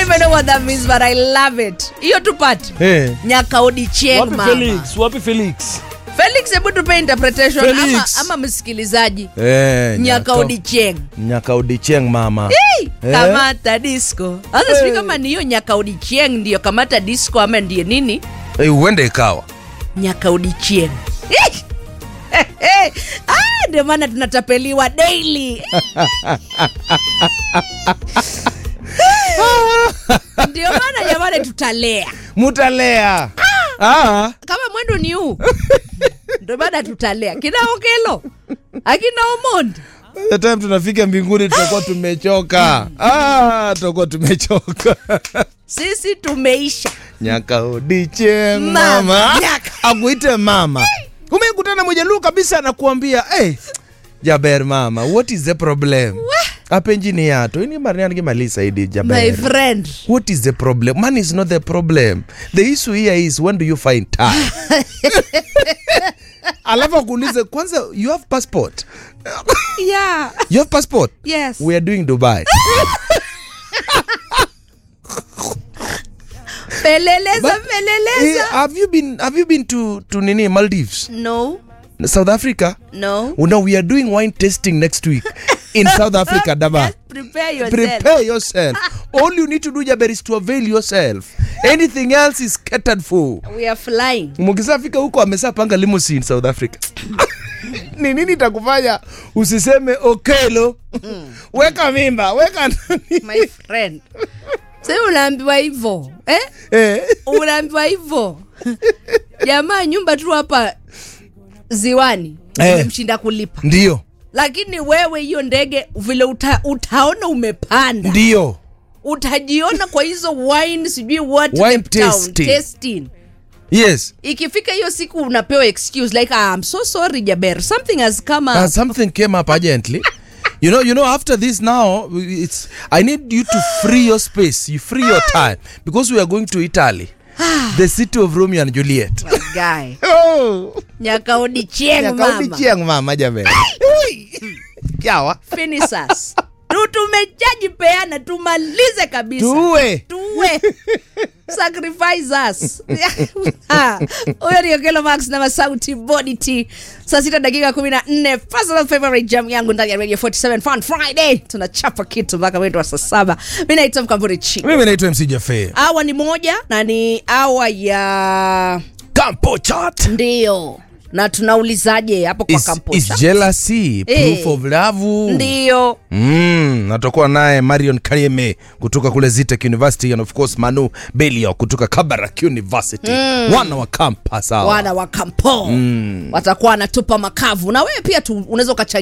even know what that means but I love it. Hiyo tupate. Eh. Nyakaodi Cheng Wapi mama. Felix? Wapi Felix? Felix, hebu tupe interpretation ama, Felix. ama msikilizaji. Eh, Nyakaodi Cheng. Nyakaodi Cheng mama. Hey, Eh? kamata disco. Sasa sijui Eh. kama ni hiyo Nyakaodi Cheng ndio kamata disco ama ndiye nini? Eh, huenda ikawa. Nyakaodi Cheng. Eh. Eh, eh. Ah, ndio maana tunatapeliwa daily. ndio maana jamani tutalea Mutalea. Ah. kama mwendo ni huu ndio maana tutalea kina okelo akina omondi The time tunafika mbinguni tutakuwa tumechoka. Ah, tutakuwa tumechoka. sisi tumeisha Nyakaodi Cheng Mama. mama. Nyaka. Akuite mama. Umekutana mmojaluo kabisa anakuambia, "Eh, Jaber mama, what is the problem?" Apenjini yato. Ini mariani kimalisa idi Jaber. my friend What is the problem? Money is not the problem. The issue here is when do you find time? Alafu akuulize kwanza you have passport. yeah You have passport? yes We are doing Dubai. peleleza But- Eh, peleleza have you been have you been to to nini Maldives? no South Africa? no Oh, no, we are doing wine tasting next week in South Africa, Daba. Just prepare yourself Prepare yourself. All you need to do, Jaber, is to avail yourself. Anything else is catered for. we are flying mkisafika huko amesa panga limousine south africa ni nini itakufanya usiseme okelo weka mimba weka nani my friend sasa unaambiwa hivyo eh? eh. unaambiwa hivyo jamaa nyumba tu hapa ziwani Eh. imemshinda kulipa ndio lakini wewe hiyo ndege vile uta, utaona umepanda ndio utajiona kwa hizo wine sijui what Wine Cape Town, tasting. tasting. yes ikifika hiyo siku unapewa excuse like ah, I'm so sorry Jaber something has come up uh, something came up urgently you know you know after this now it's i need you to free your space you free your time because we are going to italy the city of romeo and juliet guy oh nyakaodi chieng Nyakaudi mama chieng mama jaber kyawa finisas tu tumejajipeana tumalize kabisa tuwe tuwe sacrifice us Ha, huyo ni okelo max na masauti body t saa sita dakika kumi na nne personal favorite jam yangu ndani ya radio 47 fun friday tunachapa kitu mpaka mwendo wa saa saba mi naitwa mkamburi chi mimi naitwa mc jafe awa ni moja na ni awa ya campo chat ndio na tunaulizaje hapo kwa is, kampo is jealousy Eh. proof of love ndio Mm, natakuwa naye marion karieme kutoka kule zitek university and of course manu belio kutoka kabarak university wana wa campus hawa wana wa kampo watakuwa wanatupa makavu na wewe pia tu unaweza ukachangia